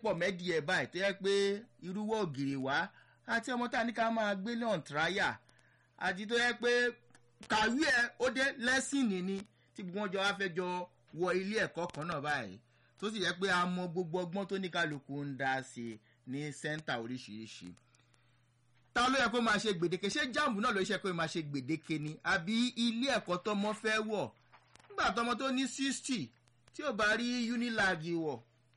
pọ̀ mẹ́dì ẹ̀ báyìí tó yẹ pé irúwọ́ ògiri wá àti ọmọ tá a ní ká máa gbé lọ́n tíráyà àti tó yẹ pé kàwé ẹ ó dé lẹ́sìnì ni tí gbogbo wọn jọ wá fẹ́ jọ wọ ilé ẹ̀kọ́ kan náà báyìí tó sì yẹ pé a mọ gbogbo ọgbọ́n tó ní kálukú ń dá sí ní sẹ́ńtà oríṣiríṣi ta ló yẹ kó máa ṣe gbèdéke ṣé jáàmù náà ló ṣe kó máa ṣe gbèdéke ni àbí ilé ẹ̀kọ́ tọmọ fẹ́ wọ̀ nígbà tọmọ tó ní sixty tí ò bá rí unilag wọ̀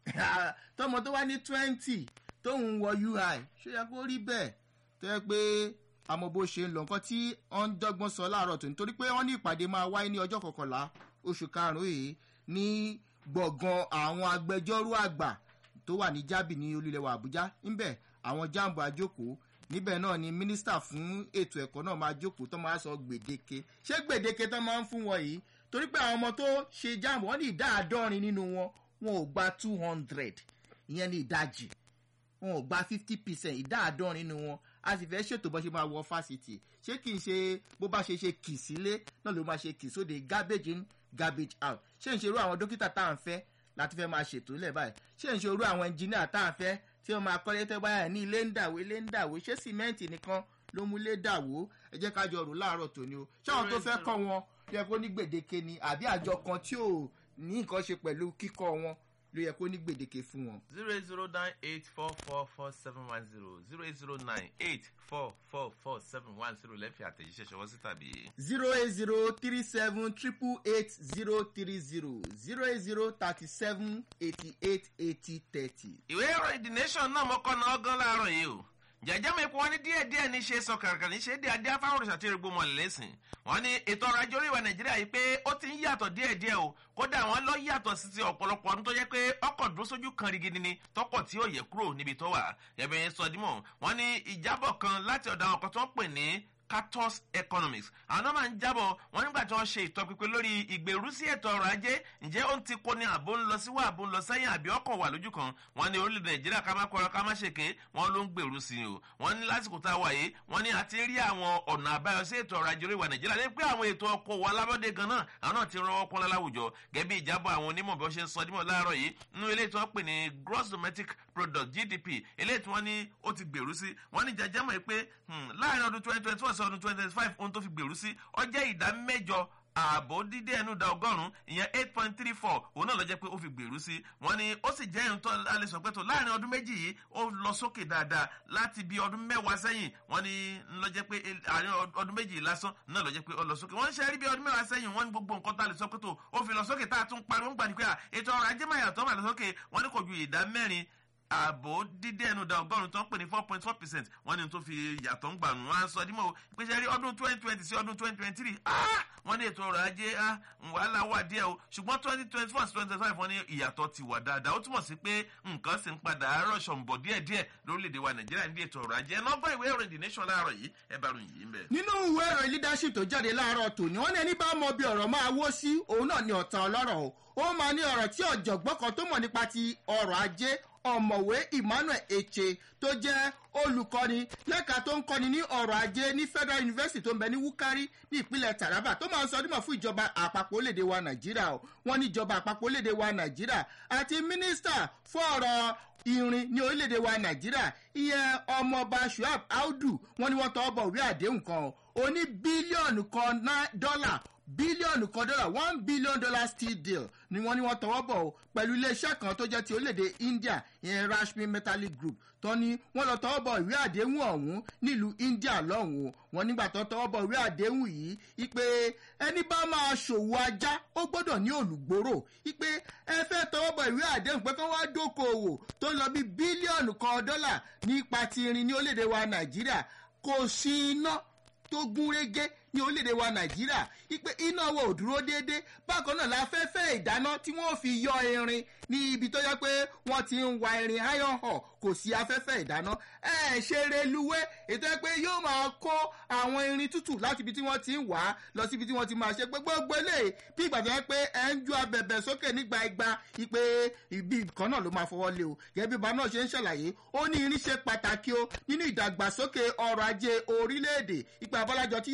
tọmọ tó wá ní twenty tóun wọ ui ṣó yẹ kó rí bẹ́ẹ̀ tó yẹ pé àmọ́ bó ṣe ń lọ nǹkan tí wọ́n ń dọ́gbọ́n sọ láàárọ̀ tó nítorí pé wọ́n ní ìpàdé máa wáyé ní ọjọ́ kọkànlá oṣù karùn-ún yìí ní gbọ̀ngàn àwọn agbẹjọ́rò àgbà tó wà ní jábì ní olúlẹ̀wà àbújá ńbẹ̀ àwọn jáàmù àjókòó níbẹ̀ náà ni mínísítà fún ètò ẹ̀kọ́ náà máa jókòó tó máa sọ gbèdéke ṣé gbèdéke tó máa ń fún wọn yìí torí pé àwọn ọmọ tó ṣe jáàmù wọn ní ìdá àádọ́rin nínú wọn wọn ò gba two hundred ìyẹn ní ìdajì wọn ò gba fifty percent ìdá àádọ́rin nínú wọn a sì fẹ́ ṣètò bó ṣe máa wọ fásitì ṣé kì í ṣe bó bá ṣe ṣe kì sílé náà ló máa ṣe kì sóde garbage in garbage out ṣé ń ṣerú àwọn dókítà tá à ń fẹ́ láti fẹ́ máa ṣètò ilẹ̀ báyìí ṣé ń ṣerú àwọn ẹnjìníà tá à ń fẹ́ tí wọ́n máa kọ́lé tẹ́ báyà ní ilé ń dàwó ilé ń dàwó ṣé sìmẹ́ǹtì nìkan ló mú ilé dàwó ẹ jẹ́ ká jọ rò láàárọ̀ tòní o ṣé àwọn tó fẹ́ kọ́ wọn yẹ kó ní gbèdéke ni àbí àjọ kan tí ò ní nǹkan ṣe pẹ̀lú kíkọ́ wọn ló yẹ kó ní gbèdéke fún wọn. zero eight zero nine eight four four four seven one zero zero eight zero nine eight four four four seven one zero lẹ́fì àtẹ̀jíṣẹ́ ṣọwọ́ sí tàbí. zero eight zero three seven triple eight zero three zero zero eight zero thirty seven eighty eight eighty thirty. ìwé ìròyìn the nation náà mọ́kọ́ náà gan láàárọ̀ yìí o jẹjẹ mi kún wọn ní díẹ díẹ ní ṣe sọ kàràkàrà ní ṣe dé adé afáwọn òrìṣà tí erigbo mọlẹ lẹsìn wọn ní ètò ọrọ ajé oríwà nàìjíríà yìí pé ó ti ń yàtọ díẹ díẹ o kódà wọn lọ yàtọ sí ti ọpọlọpọ ọdún tó yẹ pé ọkọ dúró sójú kan rigidi ni tọkọ tí ó yẹ kúrò níbi tó wà ẹbẹ yẹn sọ dímọ wọn ní ìjábọ kan láti ọdọ àwọn kan tó ń pè ní catos economics àwọn náà máa ń jábọ̀ wọn nígbà tí wọ́n ṣe ìtọ́pinpin lórí ìgbèrú sí ètò ọrọ̀ ajé ǹjẹ́ ó ń ti kó ní àbó ń lọ síwá àbó ń lọ sẹ́yìn àbí ọkàn wà lójú kan wọn ní orílẹ̀-èdè nàìjíríà ká má kọ́ra ká má ṣèké wọn ló ń gbèrú sí i o wọn ní lásìkò tá a wà yìí wọn ní àti rí àwọn ọ̀nà àbáyọ sí ètò ọrọ̀ ajé oríwà nàìjíríà ní pé àwọn ètò ọkọ̀ wà lábọ́dé gan náà àwọn náà ti rọwọ́ pọ́n láwùjọ gẹ́bí ìjábọ̀ àwọn onímọ̀ bí wọ́n ṣe ń sọ dímọ̀ láàárọ̀ yìí nínú ilé tí wọ́n pè ní gross domestic product gdp ilé tí wọ́n ní ó ti gbèrú sí wọ́n ní jẹjẹ́ mọ̀ pé láàrin ọdún twenty twenty one sí ọdún twenty twenty five ohun tó fi gbèrú sí ọjọ́ ìdá mẹ́jọ ààbò dídé ẹnu da ọgọ́rùn-ún ìyẹn eight point three four òun náà lọ jẹ́ pé ó fi gbèrú sí wọ́n ní ó sì jẹ́ ìrìntọ́ alẹ́sọ̀ pẹ́tọ́ láàrin ọdún méjì yìí ó lọ sókè dáadáa láti bí ọdún mẹ́wàá sẹ́yìn wọ́n ní lọ jẹ́ pé àárín ọdún méjì lásán náà lọ jẹ́ pé ó lọ sókè wọ́n ń ṣe rí bí ọdún mẹ́wàá sẹ́yìn wọ́n ní gbogbo nǹkan tá a lè sọ pẹ́tọ́ ó fi lọ sókè tá a tún pariwo ń gbà ní pé ètò ọrọ̀ ajé máa yàtọ̀ máa lọ sókè wọ́n ní kò ju ìdá mẹ́rin ààbò dídé ẹnu da ọgọ́rùn tó ń pè ní four point four percent wọ́n ní tó fi yàtọ̀ ń gbà nù wọ́n á sọ dímọ̀ ìpèsè rí ọdún twenty twenty sí ọdún twenty twenty three wọ́n ní ètò ọrọ̀ ajé wàhálà wà díẹ̀ o ṣùgbọ́n twenty twenty four sí twenty five wọ́n ní ìyàtọ̀ ti wà dáadáa ó túmọ̀ sí pé nǹkan sì ń padà rọ̀ṣọ̀ ń bọ̀ díẹ̀ díẹ̀ lórílẹ̀‐èdè wa nàìjíríà ní ètò ọrọ̀ ajé ẹ̀nà ọgbọ́n ìwé ìròyìn the nation láàárọ̀ yìí ẹ bá ròyìn yìí ń bẹ̀. nínú ìwé ìròyìn leadership tó jáde láàárọ̀ tòní wọ́n ní ẹni bá mọ bí ọ̀rọ̀ máa wó sí òun náà ni ọ̀tá ọlọ́rọ̀ o ó máa ní ọ̀rọ̀ tí ọ̀jọ̀gbọ́n kan tó mọ̀ nípa ti ọrọ̀ ajé ọ̀mọ̀wé emmanuel eche tó jẹ́ olùkọ́ni lẹ́ka tó ń kọ́ni ní ọ̀rọ̀ ajé ní federal university tó ń bẹ ní wúkárí ní ìpínlẹ̀ taraba tó máa ń sọ dímọ̀ fún ìjọba àpapọ̀ orílẹ̀-èdè wa nàìjíríà o wọ́n ní ìjọba àpapọ̀ orílẹ̀-èdè wa nàìjíríà àti mínísítà fún ọ̀rọ̀ irin ní orílẹ̀-èdè wa nàìjíríà ìyẹn ọmọọba shuab audu wọn ni wọ́n tọ́ bọ̀ wí àdéhùn kan o ní bílíọ̀nù kan dọ́là bílíọ̀nù kan dọ́là one billion dollar steel deal ni wọ́n ní wọ́n tọwọ́ bọ̀ o pẹ̀lú iléeṣẹ́ kan tó jẹ́ ti orílẹ̀-èdè india ìyẹn rashmi metallic group tó ní wọ́n lọ tọwọ́ bọ̀ ìwé àdéhùn ọ̀hún nílùú india lọ́hùn o wọ́n nígbà tó tọwọ́ bọ̀ ìwé àdéhùn yìí ipe ẹni bá máa ṣòwò ajá ó gbọ́dọ̀ ní olùgbòrò ipe ẹ fẹ́ tọwọ́ bọ̀ ìwé àdéhùn pé kí wọ́n dókòwò tó ń lọ bí bílíọ̀nù kan dọ́là nípa ti irin ní orílẹ̀-èdè wa nàìjíríà kò sí iná tó gún régé ní orílẹ̀-èdè wa nàìjíríà ipe iná wo ò dúró déédé bákan náà láfẹ́fẹ́ ìdáná tí wọ́n fi yọ irin ní ibi tó yẹ pé wọ́n ti ń wa irin iron hall kò sí afẹ́fẹ́ ìdáná ẹ ṣe reluwé ètò ẹ pé yóò máa kó àwọn irin tútù láti ibi tí wọ́n ti ń wà á lọ síbi tí wọ́n ti máa ṣe pé gbogbo eléyìí bí ìgbà tó yẹ pé ẹ ń ju abẹ̀bẹ̀ sókè nígbà igba ipe ibi kan náà ló máa fọwọ́ lé o gẹ́gẹ́ bí bàbá náà ṣe ń ṣàlàyé ó ní irin ṣe pàtàkì o nínú ìdàgbàsókè ọrọ̀ ajé orílẹ̀-èdè ipa abọ́lájọ tí yorùbá náà ní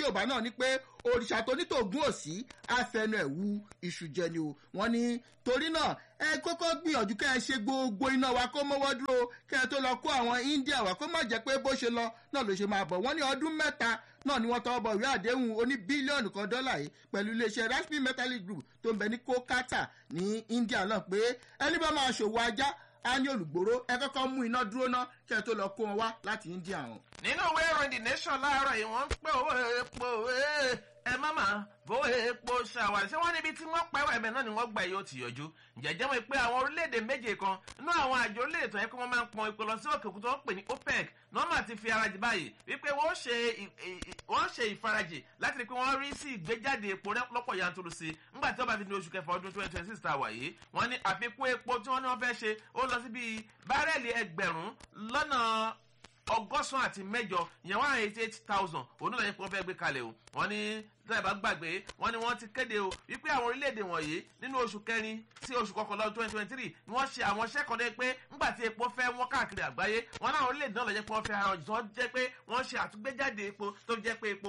ní pé òrìṣà tó ní tògún òsì àfẹnu ẹ̀ wu iṣu jẹ ni o wọ́n ní torí náà ẹ kọ́kọ́ gbìyànjú kẹ́ ẹ ṣe gbogbo iná wa kó mọ́wọ́ dúró kẹ́ ẹ tó lọ kó àwọn india wa kó má jẹ́ pé bó ṣe lọ náà ló ṣe máa bọ̀ wọ́n ní ọdún mẹ́ta náà ni wọ́n tọwọ́ bọ̀ ìwé àdéhùn oní bílíọ̀nù kan dọ́là yìí pẹ̀lú iléeṣẹ́ raspi metallic group tó ń bẹ ní kolkata ní india náà pé ẹni bá máa ṣòwò ajá á ní olùgbòrò ẹ kọ́kọ́ mú iná dúró ná kẹ́ ẹ tó lọ kó wọn wá láti india hàn. nínú ìwé ìròyìn the nation láàárọ̀ yìí wọ́n ń pè owó epo ẹ má mà bó epo ṣàwárí ṣé wọ́n níbi tí wọ́n pẹ́wọ́ ẹ̀bẹ̀ náà ni wọ́n gbà yóò ti yọjú jẹ́jẹ́ mọ̀ pé àwọn orílẹ̀-èdè méje kan nínú àwọn àjọ orílẹ̀-èdè tó yẹ kí wọ́n máa ń pọn epo lọ sí òkè òkú tó ń pè ní opec nọ́mà ti fi arajì báyìí wípé wọ́n ṣe wọ́n ṣe ìfarajì láti rí pé wọ́n rí sí ìgbéjáde epo lọ́pọ̀ yanturu sí nígbà tí wọ́n bá fi ní oṣù kẹfà ọdún twenty twenty six ta wà yìí wọ́n ní àfikún epo tí wọ́n ní wọ́n fẹ́ ṣe ó lọ sí bíi bárẹ́ẹ̀lì ẹgbẹ̀rún lọ́nà ọgọ́sàn àti mẹ́jọ ìyẹn one eighty eight thousand òun náà yẹ kí wọ́n fẹ́ gbé kalẹ̀ o wọ́n ní tẹ́lẹ̀ bá gbàgbé wọ́n ní wọ́n ti kéde o wípé àwọn orílẹ̀-èdè wọ̀nyí nínú oṣù kẹrin sí oṣù kọkànlá ọdún twenty twenty three ni wọ́n ṣe àwọn iṣẹ́ kan dé pé ńgbà tí epo fẹ́ wọ́n káàkiri àgbáyé wọ́n náà orílẹ̀-èdè náà lọ jẹ́ pé wọ́n fẹ́ ara ọ̀jọ̀ jẹ́ pé wọ́n ṣe àtúgbéjáde epo tó jẹ́ pé epo